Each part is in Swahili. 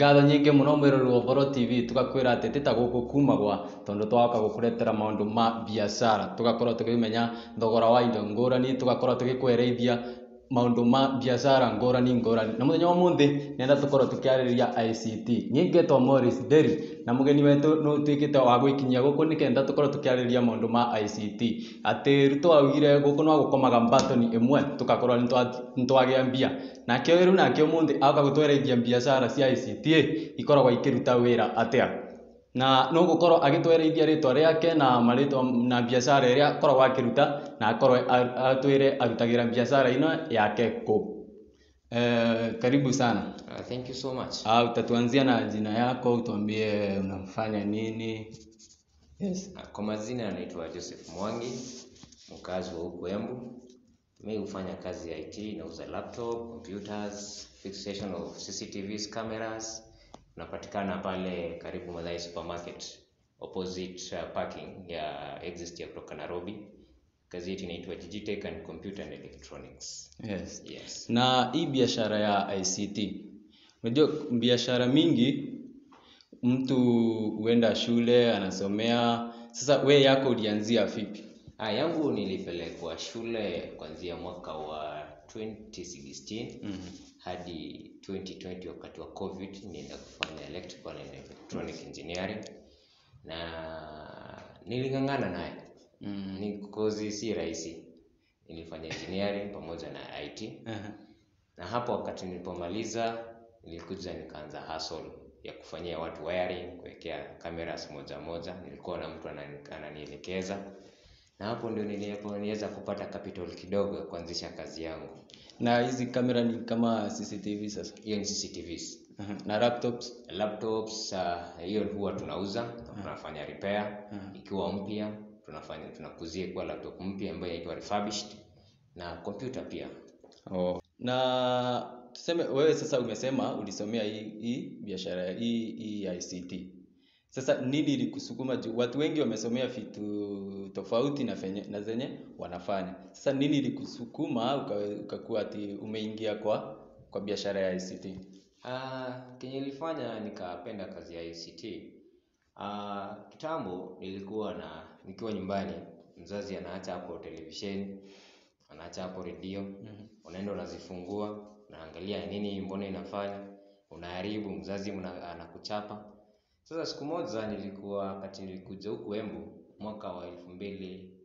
ngatho nyingĩ mũno mwĩrori wa Ũhoro TV tugakwĩra atĩ tĩta gũkũ kuma gwa tondũ twagoka gũkũretera maũndũ ma biacara tũgakorwo tũkĩmenya thogora wa indo ngũrani tũgakorwo tũgĩkwereithia maũndũ ma biacara ngũrani ngũrani na mũthenya wa ũmũthĩ nenda tũkorwo tũkĩarĩrĩria ICT niĩ ngetwo Morris Deri na mũgeni wetũ nĩ ũtuĩkĩte wa gwĩkinyia gũkũ nĩkenda tũkorwo tũkĩarĩrĩria maũndũ ma ICT atĩ Ruto augire gũkũ no gũkomaga mbatoni ĩmwe tũgakorwo nĩ twagĩa mbia nake rĩu nake ũmũthĩ agoka gũtwerethia biacara cia ICT ikoragwo ikĩruta wĩra atĩa na no gũkorwo agĩtwerethia rĩtwa rĩake na marĩtwa na biacara ĩrĩa akoragwo akĩruta na akorwo atwĩre arutagĩra biacara ĩno yake kũ Eh, karibu sana Uh, thank you so much. Ah, utatuanzia na jina yako utuambie unafanya nini yes Uh, Kwa majina anaitwa Joseph Mwangi, mkazi wa huku Embu. Mimi hufanya kazi ya IT, nauza laptop, computers, fixation of CCTVs, cameras. Napatikana pale karibu Mathai Supermarket, opposite uh, parking ya exit ya kutoka Nairobi. Kazi yetu inaitwa Digitech and Computer and Electronics. yes Yes. na hii biashara ya ICT unajua biashara mingi mtu huenda shule anasomea sasa we yako ulianzia vipi Ah, yangu nilipelekwa shule kuanzia mwaka wa 2016 Mhm. hadi 2020 wakati wa covid nienda kufanya electrical and electronic engineering na niling'ang'ana naye Mm. ni kozi si rahisi nilifanya engineering pamoja na it Aha. na hapo wakati nilipomaliza nilikuja nikaanza hustle ya kufanyia watu wiring kuwekea cameras moja moja nilikuwa na mtu anani- ananielekeza na hapo ndio nilipoweza kupata capital kidogo ya kuanzisha kazi yangu na hizi kamera ni kama CCTV sasa hiyo ni cctvs Aha. na laptops laptops uh, hiyo huwa tunauza na tunafanya repair Mhm. ikiwa mpya tunafanya tunakuzia kuwa laptop mpya ambayo inaitwa refurbished na kompyuta pia oh. na tuseme wewe sasa umesema ulisomea hii, hii biashara hii, hii ICT sasa nini ilikusukuma juu watu wengi wamesomea vitu tofauti na, fenye, na zenye wanafanya sasa nini ilikusukuma uka- ukakuwa ati umeingia kwa kwa biashara ya ICT uh, kenye ilifanya nikapenda kazi ya ICT uh, kitambo nilikuwa na nikiwa nyumbani mzazi anaacha hapo televisheni anaacha hapo redio Mhm. unaenda unazifungua unaangalia nini mbona inafanya unaharibu mzazi mna, anakuchapa sasa siku moja nilikuwa wakati nilikuja huku Embu mwaka wa elfu mbili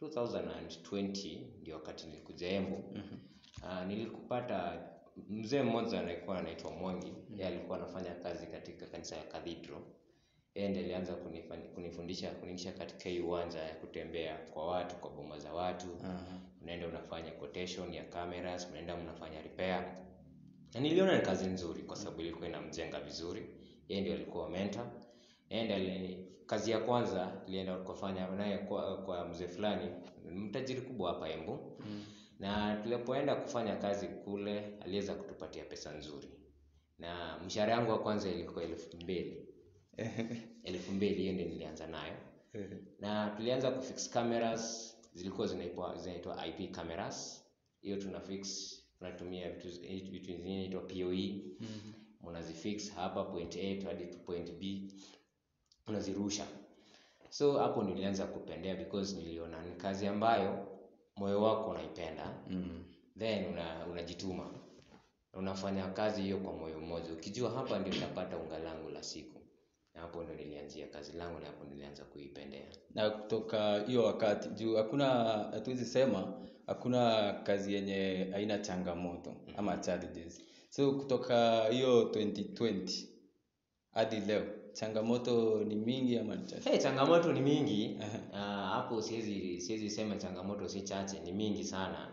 2020 ndio wakati nilikuja Embu Mhm. uh, nilikupata mzee mmoja alikuwa anaitwa Mwangi yeye alikuwa anafanya kazi katika kanisa ya Cathedral yeye ndiye alianza kunifani- kunifundisha kuniingisha katika hii uwanja ya kutembea kwa watu kwa boma za watu Aha. unaenda unafanya quotation ya cameras unaenda mnafanya repair na niliona ni kazi nzuri kwa sababu ilikuwa inamjenga vizuri yeye ndio alikuwa mentor yeye ndiye ali- kazi ya kwanza nilienda kufanya naye kwa, kwa mzee fulani mtajiri kubwa hapa Embu Mm. na tulipoenda kufanya kazi kule aliweza kutupatia pesa nzuri na mshahara yangu wa kwanza ilikuwa elfu mbili elfu mbili hiyo ndio nilianza nayo na tulianza kufix cameras zilikuwa zinaitwa zinaitwa IP cameras hiyo tuna fix tunatumia vitu vitu zingine inaitwa PoE Mhm. unazifix hapa point A hadi to point B unazirusha so hapo nilianza kupendea because niliona ni kazi ambayo moyo wako unaipenda Mm. then una, unajituma unafanya kazi hiyo kwa moyo mmoja ukijua hapa ndio utapata unga langu la siku na hapo ndio nilianzia kazi langu na hapo nilianza kuipendea na kutoka hiyo wakati juu hakuna hatuwezi sema hakuna kazi yenye haina changamoto ama challenges so kutoka hiyo 2020 hadi leo changamoto ni mingi ama ni chache hey, changamoto ni mingi Ah, hapo siwezi siwezi sema changamoto si chache ni mingi sana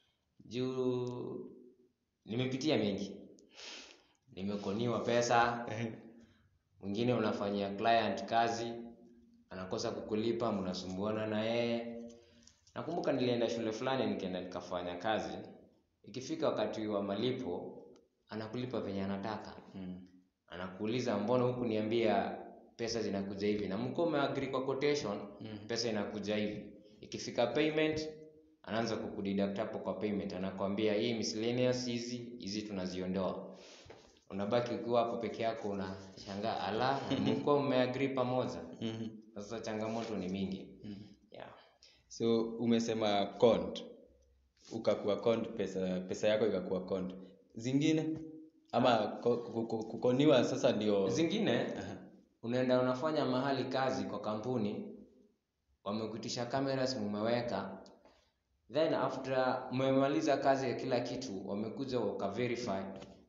juu nimepitia mengi nimekoniwa pesa mwingine unafanyia client kazi anakosa kukulipa mnasumbuana na yeye nakumbuka nilienda shule fulani nikaenda nikafanya kazi ikifika wakati wa malipo anakulipa venye anataka Mm. anakuuliza mbona huku niambia pesa zinakuja hivi na mko umeagree kwa quotation Mhm. pesa inakuja hivi ikifika payment anaanza kukudeduct hapo kwa payment anakwambia hii miscellaneous hizi hizi tunaziondoa unabaki ukiwa hapo peke yako unashangaa ala mlikuwa mmeagree pamoja Mhm. sasa changamoto ni mingi yeah. so umesema cont ukakuwa cont pesa pesa yako ikakuwa cont zingine ama ko- ku- ku- kukoniwa sasa ndio zingine Aha. unaenda unafanya mahali kazi kwa kampuni wamekuitisha cameras mumeweka then after mmemaliza kazi ya kila kitu wamekuja wakaverify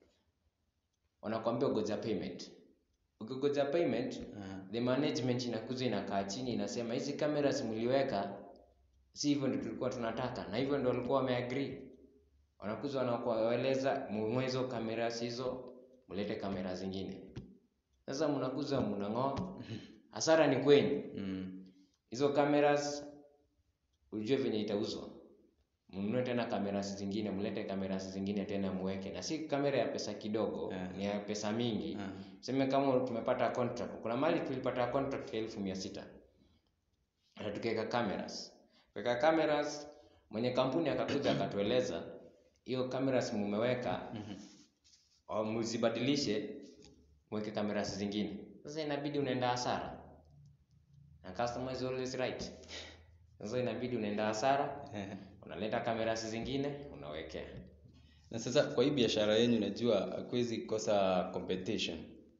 wanakwambia goja payment ukigoja payment Aha. the management inakuja inakaa chini inasema hizi cameras mliweka si hivyo ndio tulikuwa tunataka na hivyo ndio walikuwa wameagree wanakuja wanakueleza mwezo cameras hizo mlete kamera zingine sasa mnakuja mnang'oa hasara ni kwenyu Mm. hizo cameras ujue venye itauzwa mnunue tena cameras zingine mlete cameras zingine tena muweke na si kamera ya pesa kidogo Yeah. ni ya pesa mingi Ah. seme kama tumepata contract kuna mali tulipata contract ya elfu mia sita na tukaweka cameras kuweka cameras mwenye kampuni akakuja akatueleza hiyo cameras mumeweka Mhm. au mzibadilishe mweke cameras zingine sasa inabidi unaenda hasara na customer is always right sasa inabidi unaenda hasara unaleta cameras zingine unawekea na sasa kwa hii biashara yenyu najua hakuwezi kosa competition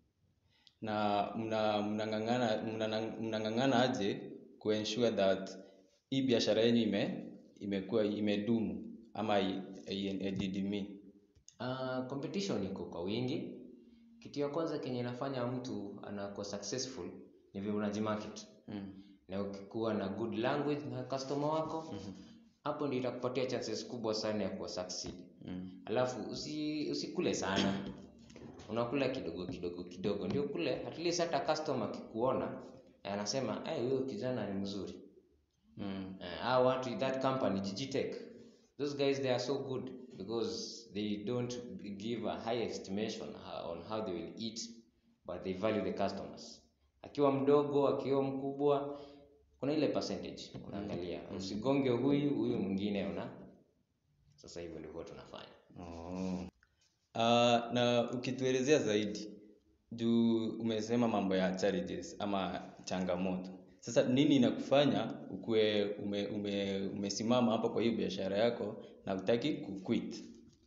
na mna- mnang'ang'ana mnana- mnang'ang'ana aje kuensure that hii biashara yenyu ime imekuwa imedumu ama i- i- haididimii Uh, competition iko kwa wingi. Kitu ya kwanza kenye inafanya mtu anakuwa successful ni vile unajimarket, mm. na ukikuwa na good language na customer wako hapo ndio itakupatia chances kubwa sana ya kuwa succeed. Mm. Alafu usi, usikule sana, unakula kidogo kidogo kidogo, ndio kule at least hata customer akikuona anasema hey, huyo kijana ni mzuri. Mm. Uh, hao watu that company Gigitech those guys they are so good because they don't give a high estimation uh, on how they will eat but they value the customers akiwa mdogo akiwa mkubwa kuna ile percentage unaangalia usigonge huyu huyu mwingine una sasa hivyo ndivyo tunafanya Oh. Uh, na ukituelezea zaidi juu umesema mambo ya challenges ama changamoto sasa nini inakufanya ukuwe ume, ume, umesimama hapa kwa hiyo biashara yako na utaki kuquit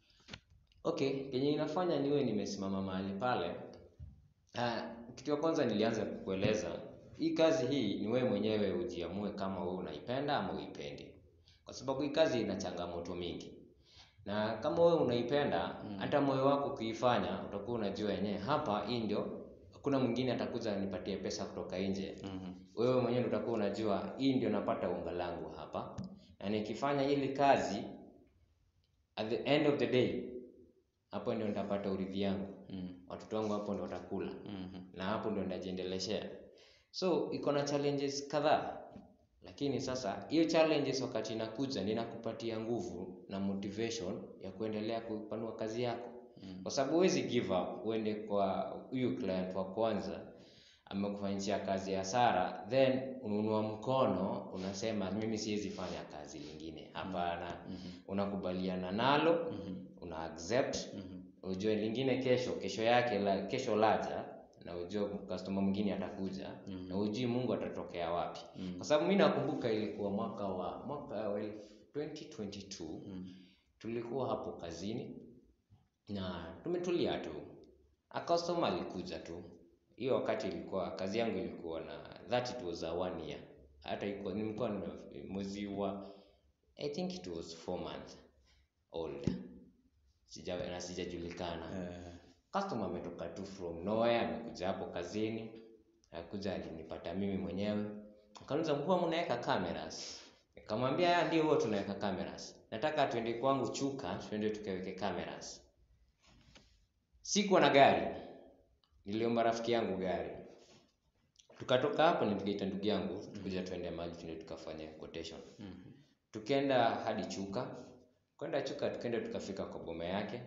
okay kenye inafanya niwe nimesimama mahali pale uh, kitu ya kwanza nilianza kukueleza hii kazi hii ni wewe mwenyewe ujiamue kama wewe unaipenda ama uipendi kwa sababu hii kazi ina changamoto mingi na kama wewe unaipenda hata moyo wako ukiifanya utakuwa unajua yenyewe hapa hii ndio hakuna mwingine atakuja nipatie pesa kutoka nje mm-hmm. wewe mwenyewe ndio utakuwa unajua hii ndio napata unga langu hapa na nikifanya hili kazi at the end of the day hapo ndio nitapata urithi yangu mm watoto wangu hapo ndio watakula mm na hapo ndio nitajiendeleshea so iko na challenges kadhaa lakini sasa hiyo challenges wakati inakuja ninakupatia nguvu na motivation ya kuendelea kupanua kazi yako Mm. kwa sababu huwezi give up uende kwa huyu client wa kwanza amekufanyishia kazi ya hasara then ununua mkono unasema mimi siwezi fanya kazi lingine hapana unakubaliana nalo una accept ujue lingine kesho kesho yake la, kesho laja na ujue customer mwingine atakuja na ujui mungu atatokea wapi kwa sababu mi nakumbuka ilikuwa mwaka wa mwaka wa elfu- 2022 tulikuwa hapo kazini na tumetulia tu a customer alikuja tu hiyo wakati ilikuwa kazi yangu ilikuwa na that it was a one year hata ilikuwa nilikuwa nime- mwezi wa i think it was four months old sija na sijajulikana Eh, customer ametoka tu from nowhere amekuja hapo kazini akuja alinipata mimi mwenyewe akaniuliza huwa mnaweka cameras nikamwambia ya ndio huwa tunaweka cameras nataka tuende kwangu chuka tuende tukaweke cameras sikuwa na gari niliomba rafiki yangu gari tukatoka hapo nikaita ndugu yangu tukuja tuende mahali tuende tukafanya quotation mhm. tukaenda hadi chuka kwenda chuka tukaenda tukafika kwa boma yake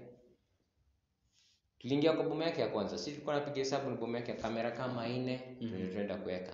tuliingia kwa boma yake ya kwanza si tulikuwa napiga hesabu ni boma yake ya kamera kama nne mm tunaenda kuweka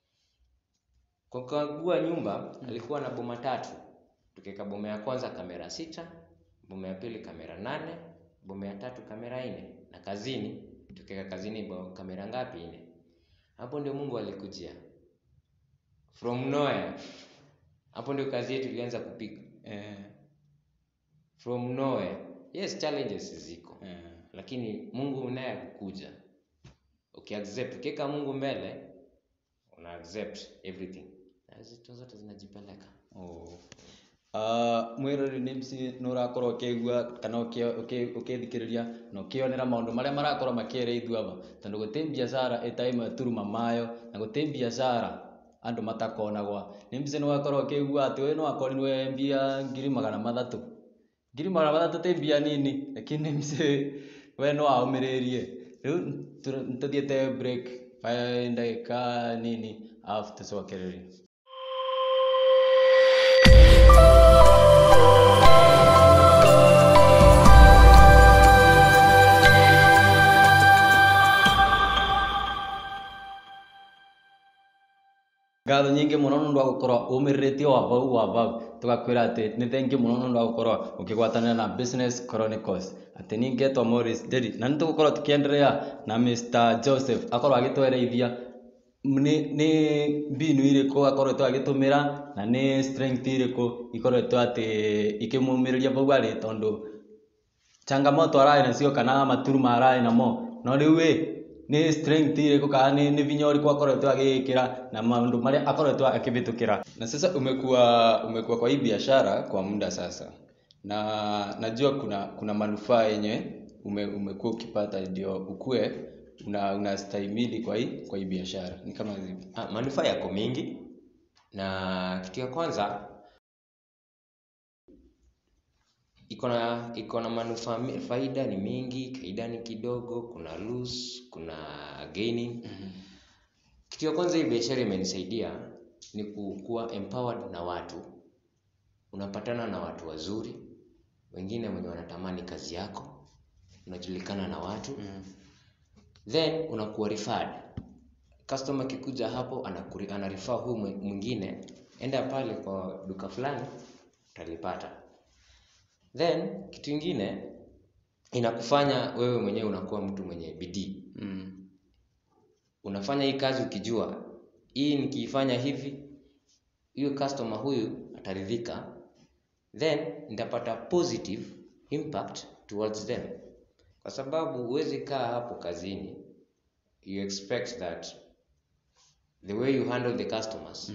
kwa kukagua nyumba alikuwa na boma tatu tukiweka boma ya kwanza kamera sita boma ya pili kamera nane boma ya tatu kamera nne na kazini tukiweka kazini ba- kamera ngapi nne hapo ndio mungu alikujia from nowhere hapo ndio kazi yetu ilianza kupiga Eh, from nowhere yes challenges ziko eh. lakini mungu naye akukuja ukiaccept ukiweka mungu mbele una accept everything na zitu zote zinajipeleka Oh. Uh, mwirori nä mci nä å rakorwo å kä igua kana å kä thikä rä ria na å kä onera maå ndå marä a marakorwo makä re ithuava tondå gå tä biacara ä ta ä mwe turuma mayo na gå tä biacara andå matakonagwa nä mbica nä wakorwo å kä igua atä å yå no akorirwe mbia ngiri magana mathatå ngiri magana mathatå tä mbia nini lakini nä mci we no aå rä rie rä u nä tå thiäte ndagä ka nini alafu tå cokererie ngatho nyingä må no nä ndå wa gå korwo å mä rä rä tie wa vau wa vau tå gakwä ra atä nä thengä må no nä ndå wa gå korwo å kä gwatanä na business chronicles atä nä ngetwa Morris Nderi na nä tå gå korwo tå kä endelea na Mr Joseph akorwo agä twereithia nä mbinu irä kå akoretwo agä tå mä ra na nä strength irä kå ikoretwo atä ikä må mä rä ria vau arä tondå changamoto ararĩ nacio kana maturuma ararĩ namo no rĩu ĩ nĩ strength irĩkũ kana nĩ, nĩ vinya ũrĩkũ akoretwo agĩĩkĩra na maũndũ marĩa akoretwo akĩvĩtũkĩra na sasa umekuwa umekuwa kwa hii biashara kwa muda sasa na najua kuna kuna manufaa yenye ume, umekuwa ukipata ndio ukue una unastahimili kwa hii kwa hii biashara ni kama zipi Ah, manufaa yako mingi na kitu ya kwanza iko na iko na manufaa mi- faida ni mingi faida ni kidogo kuna lose kuna gaining kitu ya kwanza hii biashara imenisaidia ni kukuwa empowered na watu unapatana na watu wazuri wengine wenye wanatamani kazi yako unajulikana na watu then unakuwa referred customer akikuja hapo anakuri- anarifaa huyu mwe- mwingine enda pale kwa duka fulani utalipata then kitu ingine inakufanya wewe mwenyewe unakuwa mtu mwenye bidii mm. unafanya hii kazi ukijua hii nikiifanya hivi huyo customer huyu ataridhika then nitapata positive impact towards them kwa sababu huwezi kaa hapo kazini you expect that the way you handle the customers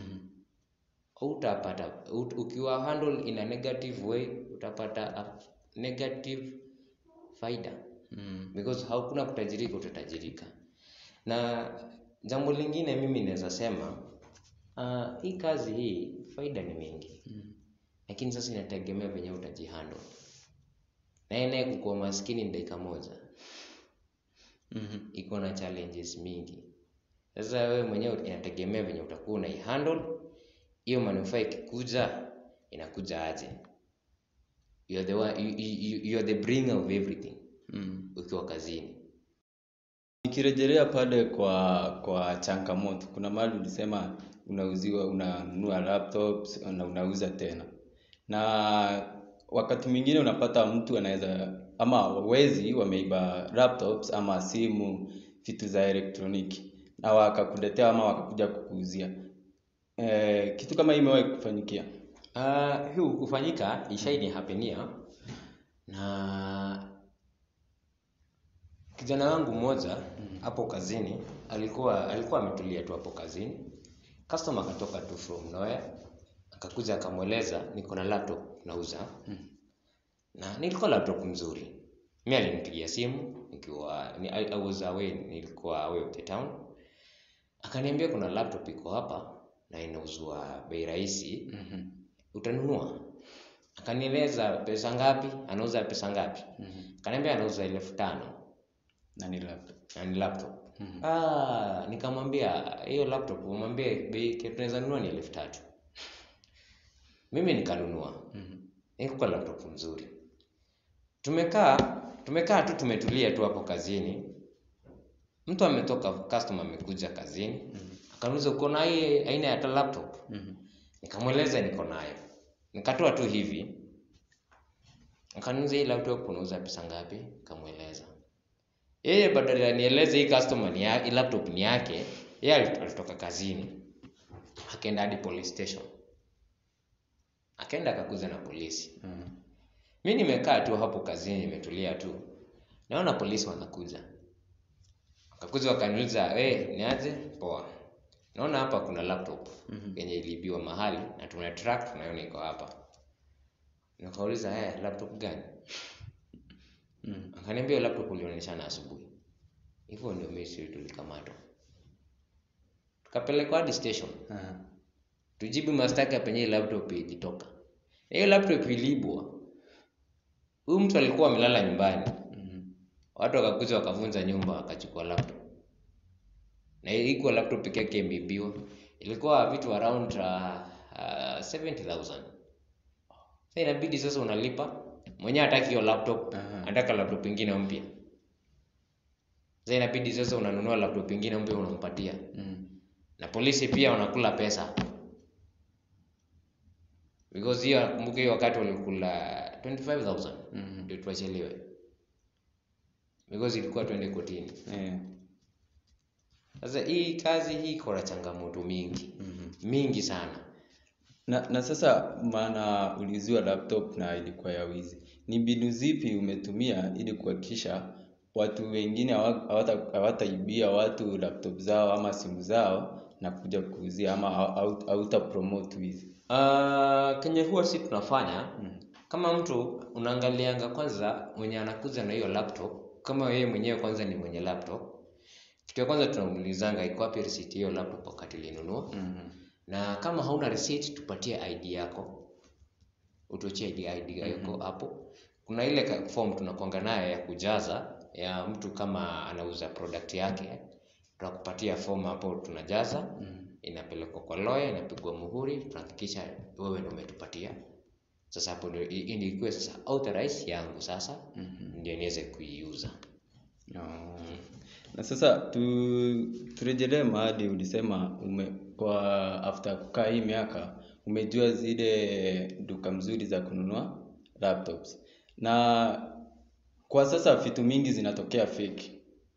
utapata ut, ukiwa handle in a negative way utapata a negative faida Mm. because hakuna kutajirika utatajirika na jambo lingine mimi naweza sema uh, hii kazi hii faida ni mingi lakini sasa inategemea venye utajihando naye naye kukuwa maskini ni dakika moja Mhm. iko na challenges mingi sasa wewe mwenyewe inategemea venye utakuwa unaihandle hiyo manufaa ikikuja inakuja aje you are the, one, you, you, you are the bringer of everything Mm. ukiwa kazini Nikirejelea pale kwa kwa changamoto, kuna mahali ulisema unauziwa unanunua laptops na unauza tena, na wakati mwingine unapata mtu anaweza ama wezi wameiba laptops ama simu, vitu za elektroniki na wakakuletea ama wakakuja kukuuzia. E, kitu kama hii imewahi kufanyikia? Uh, hii hufanyika ishaini hapenia na kijana wangu mmoja hapo kazini alikuwa alikuwa ametulia tu hapo kazini customer akatoka tu from nowhere akakuja akamweleza niko na laptop nauza na nilikuwa laptop mzuri mi alinipigia simu nikiwa ni, I, I was away nilikuwa away of the town akaniambia kuna laptop iko hapa na inauzwa bei rahisi Mhm. utanunua akanieleza pesa ngapi anauza pesa ngapi Mhm. akaniambia anauza elfu tano Na ni laptop. na ni laptop Mhm. ah, nikamwambia hiyo laptop umwambie bei kitu tunaweza nunua ni elfu tatu mimi nikanunua Mhm. nikupa laptop mzuri tumekaa tumekaa tu tumetulia tu hapo kazini mtu ametoka customer amekuja kazini akaniuliza uko na hii aina ya laptop Mhm. nikamweleza niko nayo nikatoa tu hivi akaniuliza hii laptop unauza pesa ngapi nikamweleza yeye badala ya nieleze hii customer ni ya, hii laptop ni yake yeye alit- alitoka kazini akaenda hadi police station akaenda akakuza na polisi Mhm. mi nimekaa tu hapo kazini nimetulia tu naona polisi wanakuja wakakuja wakaniuliza hey, ni aje poa naona hapa kuna laptop Mhm. yenye iliibiwa mahali na tuna track tunaiona iko hapa nikauliza hey, laptop gani Mhm. akaniambia hiyo laptop ulionyeshana asubuhi hivyo ndio mimi sisi tulikamatwa tukapelekwa hadi station Aha. tujibu mashtaka penye hii laptop ilitoka Na hiyo laptop iliibwa huyu mtu alikuwa amelala nyumbani Mhm. watu wakakuja wakavunja nyumba wakachukua laptop na ikuwa laptop peke yake imeibiwa ilikuwa vitu around uh, uh, 70000 sasa inabidi sasa unalipa mwenyewe hataki hiyo laptop Aha. anataka laptop ingine mpya sasa inabidi sasa unanunua laptop ingine mpya unampatia Mhm. na polisi pia wanakula pesa because hiyo kumbuka hiyo wakati walikula 25000 Mhm. ndio tuachiliwe because ilikuwa twende kotini Eh. sasa hii kazi hii iko na changamoto mingi Mhm. mingi sana na, na sasa maana uliuziwa laptop na ilikuwa ya wizi ni mbinu zipi umetumia ili kuhakikisha watu wengine hawa- hawata- hawataibia watu laptop zao ama simu zao na kuja kuuzia ama hau- hauta promote wizi uh, kenye huwa si tunafanya Mm. kama mtu unaangalianga kwanza mwenye anakuja na hiyo laptop kama yeye mwenyewe kwanza ni mwenye laptop kitu ya kwanza tunamuulizanga iko wapi receipt hiyo laptop wakati ulinunua Mhm. na kama hauna receipt tupatie id yako utuachie id, ID yako hapo kuna ile ka- form tunakwanga nayo ya kujaza ya mtu kama anauza product yake tunakupatia form hapo tunajaza Mhm. inapelekwa kwa lawyer inapigwa muhuri tunahakikisha wewe ndio umetupatia sasa hapo ndio i- i- ndio ikuwe sasa authorize yangu sasa Mhm. ndio niweze kuiuza Oh. Na sasa tu, turejelee mahali ulisema ume, kwa after kukaa hii miaka umejua zile duka mzuri za kununua laptops na kwa sasa vitu mingi zinatokea fake.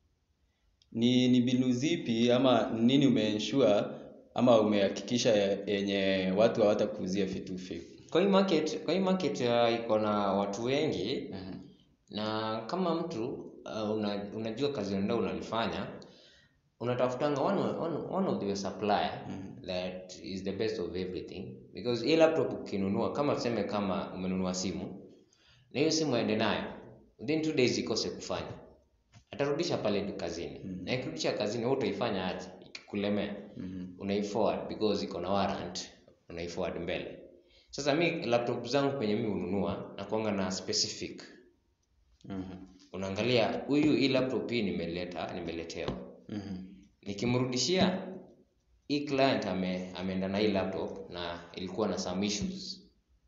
Ni ni mbinu zipi ama nini umeensure ama umehakikisha yenye watu hawatakuuzia vitu fake? kwa hii market kwa hii market uh, iko na watu wengi Mhm. na kama mtu uh, una, unajua kazi unaenda unalifanya unatafutanga one, one, one of the supplier Mhm. that is the best of everything because hii laptop ukinunua kama tuseme kama umenunua simu na hiyo simu aende nayo within two days ikose kufanya atarudisha pale tu kazini Mhm. na ikirudisha kazini wewe utaifanya aje ikikulemea Mhm. unaiforward because iko na warrant unaiforward mbele sasa mi laptop zangu kwenye mi hununua nakuanga na specific Mhm. unaangalia huyu hii laptop hii nimeleta nimeletewa Mhm. nikimrudishia hii client ame, ameenda na hii laptop na ilikuwa na some issues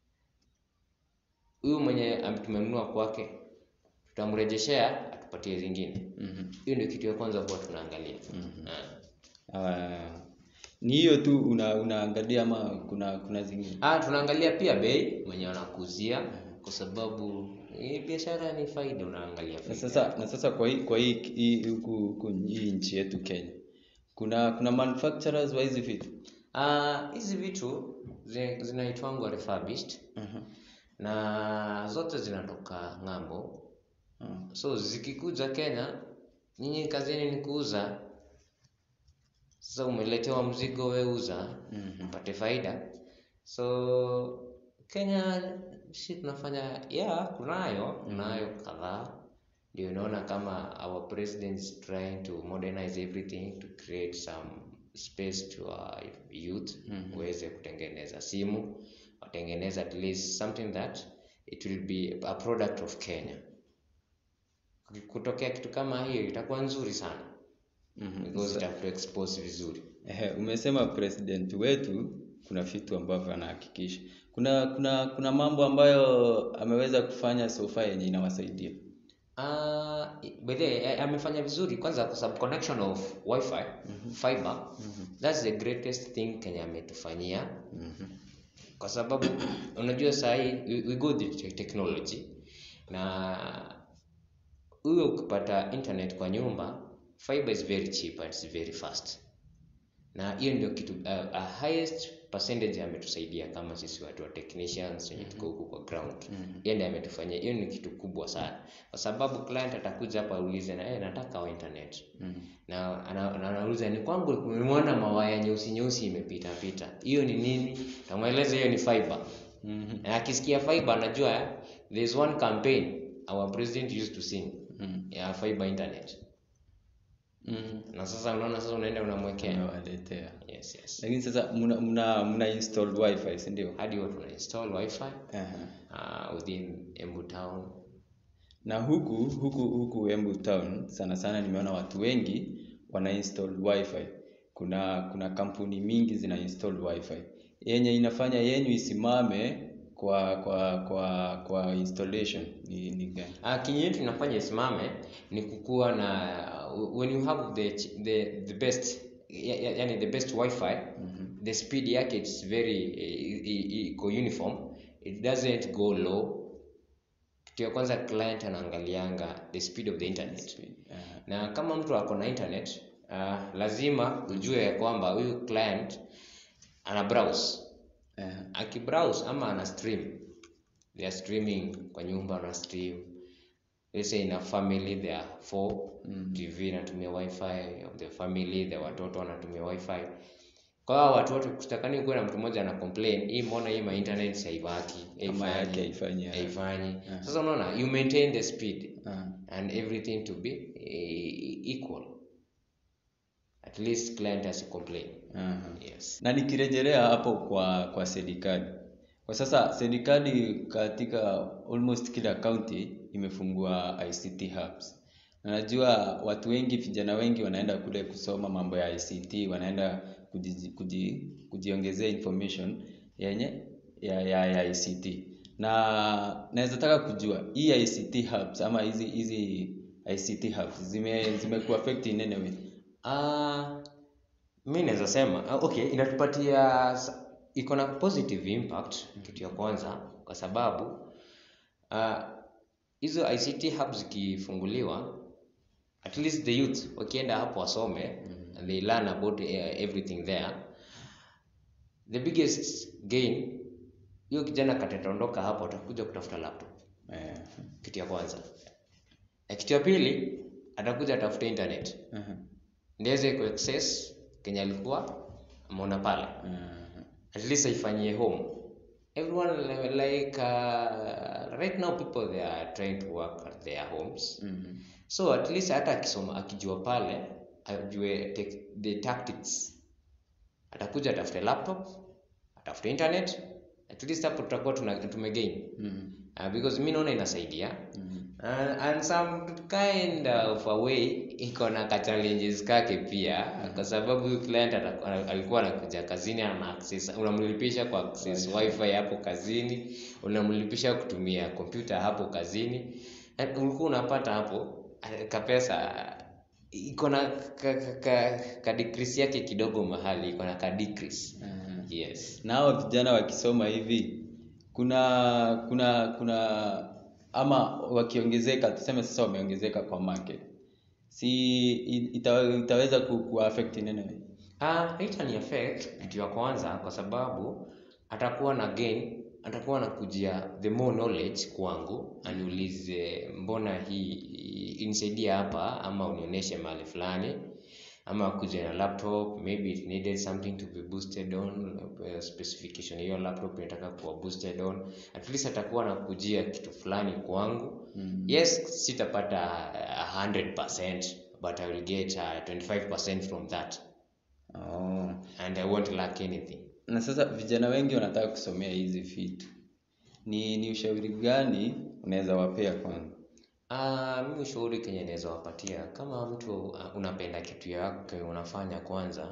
huyu mwenye ame- tumenunua kwake tutamrejeshea atupatie zingine Mhm. hiyo ndio kitu ya kwanza huwa tunaangalia Mhm. Ah. Ah, ni hiyo tu una, unaangalia ama kuna kuna zingine Ah, tunaangalia pia bei mwenye wanakuzia kwa sababu hii biashara ni faida unaangalia na faida. sasa na sasa kwa hii kwa hii hii huku huku hii nchi yetu Kenya kuna kuna manufacturers wa hizi vitu Ah, hizi vitu zi- zinaitwangwa refurbished Mhm. na zote zinatoka ng'ambo Ah. so zikikuja Kenya nyinyi kazini ni kuuza sasa umeletewa mzigo we uza Mhm. upate faida so Kenya si tunafanya yeah kunayo kunayo kadhaa ndio unaona kama our president is trying to modernize everything to create some space to our youth Mhm. waweze kutengeneza simu watengeneza at least something that it will be a product of Kenya kutokea kitu kama hiyo itakuwa nzuri sana Mhm. because itakuwa expose vizuri Ehe, umesema president wetu kuna vitu ambavyo anahakikisha. Kuna kuna kuna mambo ambayo ameweza kufanya so far yenye inawasaidia. Uh, by the way, eh, amefanya vizuri kwanza kwa sababu connection of wifi fiber that's the greatest thing Kenya ametufanyia Mhm. kwa sababu unajua saa hii we, we go the te- technology na huyo ukipata internet kwa nyumba fiber is very cheap and it's very fast na hiyo ndio kitu uh, a highest percentage ametusaidia kama sisi watu wa technicians wenye tuko huku kwa ground hiyo ndio ametufanyia hiyo ni kitu kubwa sana kwa sababu client atakuja hapa aulize na eh nataka wa internet na ana- ana- anauliza ni kwangu nimeona mawaya nyeusi nyeusi imepita pita hiyo ni nini tamweleza hiyo ni fiber Mhm. na akisikia fiber anajua eh, there's one campaign our president used to sing Mhm. ya fiber internet Mhm. na sasa unaona sasa unaenda unamwekea Unawaletea. yes yes Lakini sasa mna mna, mna install wifi, si ndio? hadi watu wana install wifi Aha. uh, within Embu town Na huku huku huku Embu town sana sana nimeona watu wengi wana install wifi. Kuna kuna kampuni mingi zina install wifi. Yenye inafanya yenyu isimame kwa kwa kwa kwa installation ni, ni gani? Uh, kinyi yetu inafanya isimame ni kukuwa na when you have the ch- the, the best ya- ya- yani the best wifi the speed yake it's very eh, i- i- iko uniform it doesn't go low kitu ya kwanza client anaangalianga the speed of the internet Aha. na kama mtu ako na internet uh, lazima ujue ya kwamba huyu client ana browse Aha. akibrowse ama ana stream they are streaming kwa nyumba ana stream let's say in a family there are four Mm. tv inatumia wifi of the family the watoto wanatumia wifi kwa hao watu wote kutakani kuwe na mtu mmoja ana complain hii mbona hii ma internet haivaki Kama yake haifanyi, ah. haifanyi Ah. sasa unaona you maintain the speed Aha. and everything to be eh, equal at least client has complain Aha. yes na nikirejelea hapo kwa kwa serikali kwa sasa serikali katika almost kila county imefungua ICT hubs na najua watu wengi vijana wengi wanaenda kule kusoma mambo ya ICT wanaenda kuji, kuji, kujiongezea information yenye ya, ya, ya ICT na naweza taka kujua hii ICT hubs ama hizi hizi ICT hubs zime zimekuwa affect in any way Uh, mi naweza sema uh, okay inatupatia s- iko na positive impact kitu ya kwanza kwa sababu uh, hizo ICT hubs zikifunguliwa at least the youth wakienda hapo wasome and they learn about uh, everything there the biggest gain hiyo kijana katataondoka hapo atakuja kutafuta laptop eh, kitu ya kwanza na kitu ya pili atakuja atafute internet aha, ndiweze kuaccess kenye alikuwa ameona pale aha. at least aifanyie home everyone li- like uh, right now people they are trying to work at their homes Mhm. so at least hata akisoma akijua pale ajue tec- the tactics atakuja atafute laptop atafute internet at least hapo tutakuwa tuna- tumegain Mhm. uh, because mi naona inasaidia Mhm. Uh, and some kind of a way iko na ka challenges kake pia kwa sababu huyu client ata- ana- alikuwa anakuja kazini ana access unamlipisha kwa access wifi hapo kazini unamlipisha kutumia kompyuta hapo kazini And ulikuwa unapata hapo eh, kapesa iko na ka, ka, ka, ka decrease yake kidogo mahali iko na ka decrease Aha. yes na hao vijana wakisoma hivi kuna kuna kuna ama wakiongezeka tuseme sasa wameongezeka kwa market si i- ita, itaweza ku, ku affect in any way Ah, itani affect kitu ya kwanza kwa sababu atakuwa na gain, atakuwa na kujia the more knowledge kwangu, aniulize mbona hii inisaidie hapa ama unionyeshe mahali fulani ama kuja na laptop maybe it needed something to be boosted on uh, specification hiyo laptop inataka kuwa boosted on at least atakuwa na kujia kitu fulani kwangu Mm. yes sitapata uh, 100% but I will get uh, 25% from that oh. and I won't lack anything. na sasa vijana wengi wanataka kusomea hizi vitu ni ni ushauri gani unaweza wapea kwanza Uh, mimi ushauri kenye naweza wapatia kama mtu uh, unapenda kitu yake unafanya kwanza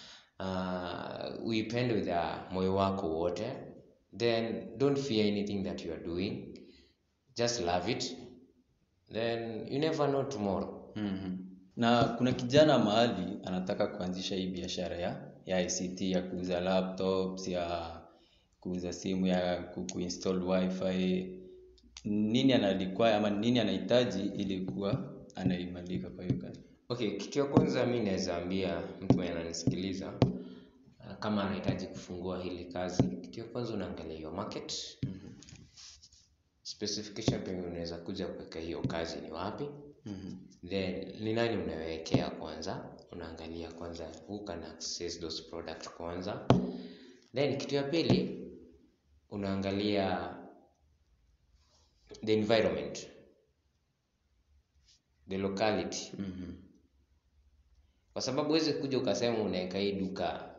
uh, uipende with uh, moyo wako wote then don't fear anything that you are doing just love it then you never know tomorrow mm na kuna kijana mahali anataka kuanzisha hii biashara ya ya ICT ya kuuza laptops ya kuuza simu ya ku- kuinstall wifi nini analikwa ama nini anahitaji ili kuwa anaimalika kwa hiyo kazi okay kitu ya kwanza mi naweza ambia mtu mwenye ananisikiliza uh, kama anahitaji kufungua hili kazi kitu ya kwanza unaangalia hiyo market specification penye unaweza kuja kuweka hiyo kazi ni wapi then ni nani unawekea kwanza unaangalia kwanza who can access those product kwanza then kitu ya pili unaangalia the environment the locality kwa sababu huwezi kuja ukasema unaweka hii duka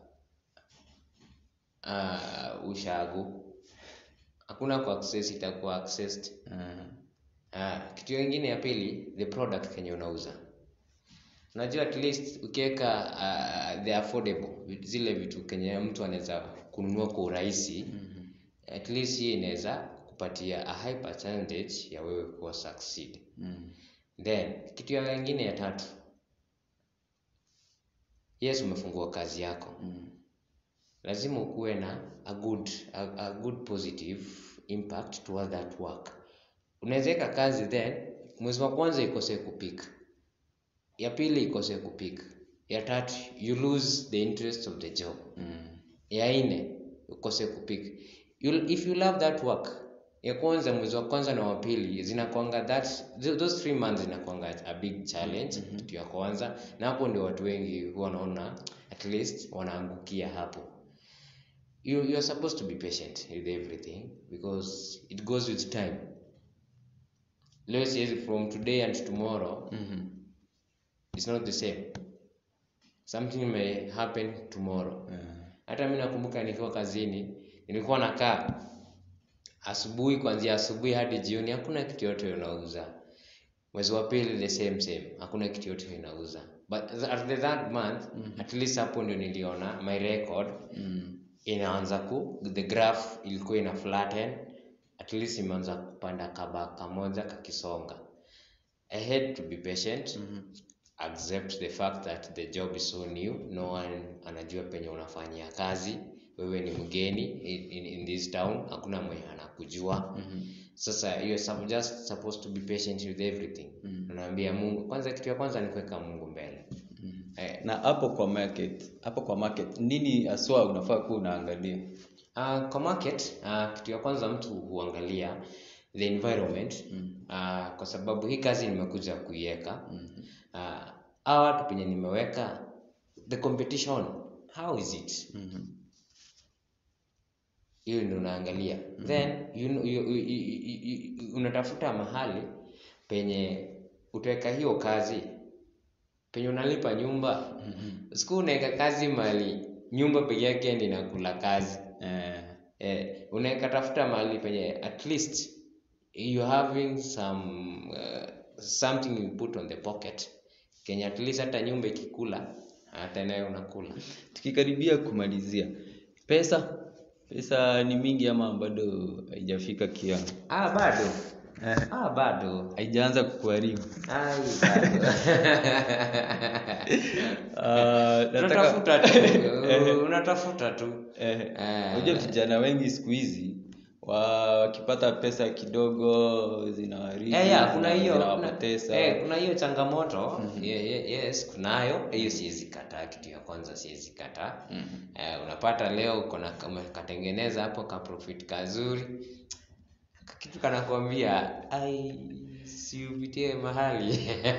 uh, ushago hakuna ku access itakuwa accessed Ah, kitu kingine ya pili the product kenye unauza unajua at least ukiweka uh, the affordable vi- zile vitu kenye mtu anaweza kununua kwa urahisi at least hii inaweza kupatia a high percentage ya wewe kuwa succeed then kitu ya ingine ya tatu yes umefungua kazi yako lazima ukuwe na a good, a, a good positive impact toward that work unaweza weka kazi then mwezi wa kwanza ikose kupika ya pili ikose kupika ya tatu you lose the interest of the job ya nne ukose kupika you, if you love that work ya kwanza mwezi wa kwanza na wa pili zinakwanga that th- those three months zinakwanga a big challenge kitu ya kwanza na hapo ndio watu wengi huwa wanaona at least wanaangukia hapo you, you are supposed to be patient with everything because it goes with time leo siwezi from today and tomorrow it's not the same something may happen tomorrow hata mi nakumbuka nikiwa kazini nilikuwa nakaa asubuhi kuanzia asubuhi hadi jioni hakuna kitu yote unauza mwezi wa pili the same same hakuna kitu yote inauza but at the third month at least hapo ndio niliona my record inaanza ku the graph ilikuwa ina flatten at least imeanza kupanda kaba kamoja kakisonga i had to be patient accept the fact that the job is so new no one anajua penye unafanyia kazi wewe ni mgeni in, in, in this town hakuna mwenye anakujua sasa you're sup- just supposed to be patient with everything unaambia mungu kwanza kitu ya kwanza ni kuweka mungu mbele eh, na hapo kwa market hapo kwa market nini haswa unafaa kuwa unaangalia Uh, kwa market uh, kitu ya kwanza mtu huangalia the environment uh, kwa sababu hii kazi nimekuja kuiweka uh, hawa watu penye nimeweka the competition how is it hiyo ndio unaangalia then you, you, you, you, you, you, unatafuta mahali penye utaweka hiyo kazi penye unalipa nyumba siku unaweka kazi mali nyumba peke yake ndi nakula kazi eh, eh, unaweka tafuta mahali penye at least you having some uh, something you put on the pocket kenye at least hata nyumba ikikula hata nayo unakula tukikaribia kumalizia pesa pesa ni mingi ama bado haijafika kiwango ah bado ah bado haijaanza kukuharibu Ai, bado. Ah, nataka- unatafuta tu unatafuta tu Eh, Eh. unajua vijana wengi siku hizi wa- wakipata pesa kidogo zinawaharibu Eh, yeah, kuna hiyo kuna, zinawapoteza eh, kuna hiyo changamoto Ye- ye- yes kunayo hiyo siwezi kataa kitu ya kwanza siwezi kataa eh, unapata leo uko na katengeneza hapo ka profit kazuri kitu kanakwambia ai siupitie mahali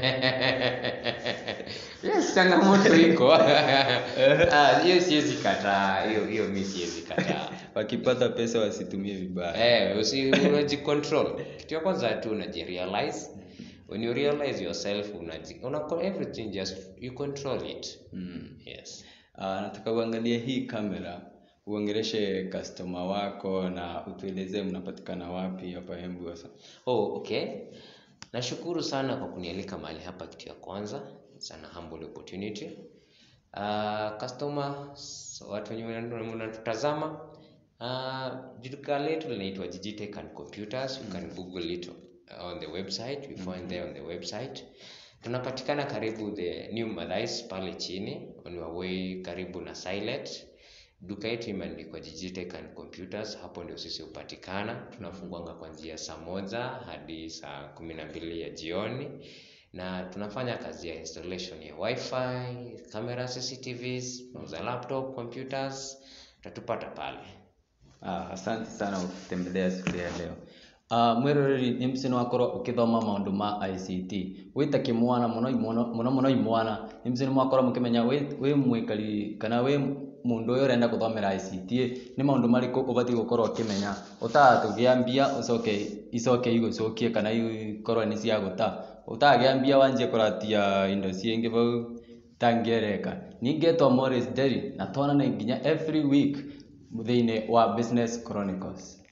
yes changamoto iko Ah, hiyo siwezi kataa hiyo hiyo mi siwezi kataa wakipata pesa wasitumie vibaya Eh, usi unajicontrol. Kitu ya kwanza tu unajirealize. When you realize yourself unaji una everything just you control it. mm. Yes. Ah, nataka uangalie hii kamera uongeleshe customer wako na utuelezee mnapatikana wapi hapa Embu sasa Oh, okay. Nashukuru sana kwa kunialika mahali hapa kitu ya kwanza. Sana humble opportunity. Uh, customers, watu wenye wana- wanatutazama uh, duka letu linaitwa Digitech and Computers. You can google it on the website. You find there on the website. Tunapatikana karibu the New Marais pale chini on your way karibu na Silent. duka yetu imeandikwa Digitech and Computers, hapo ndio sisi hupatikana. Tunafungwanga kuanzia saa moja hadi saa kumi na mbili ya jioni, na tunafanya kazi ya installation ya wifi, camera, CCTVs, tunauza laptop, computers, utatupata pale. Ah, asante sana kwa kutembelea siku ya leo. Uh, mwiroreri nĩ mbica nĩ wakorwo ũkĩthoma maũndũ ma ICT wĩ ta kĩmwana mũno mũno mũno mũno imwana nĩ mbica nĩ mwakorwo mũkĩmenya wĩ wĩ mwĩkari kana wĩ mũndũ ũyũ ũrenda gũthomera ICT nĩ maũndũ marĩkũ ũbatiĩ gũkorwo ũkĩmenya ũtagatũgĩa mbia ũcoke icoke igũcokie kana ikorwo nĩ cia gũta ũtagĩa mbia wanjie kũratia indo ciĩngĩ bau itangĩereka ningĩ etwo Morris Derry na twonane nginya every week thĩinĩ wa Business Chronicles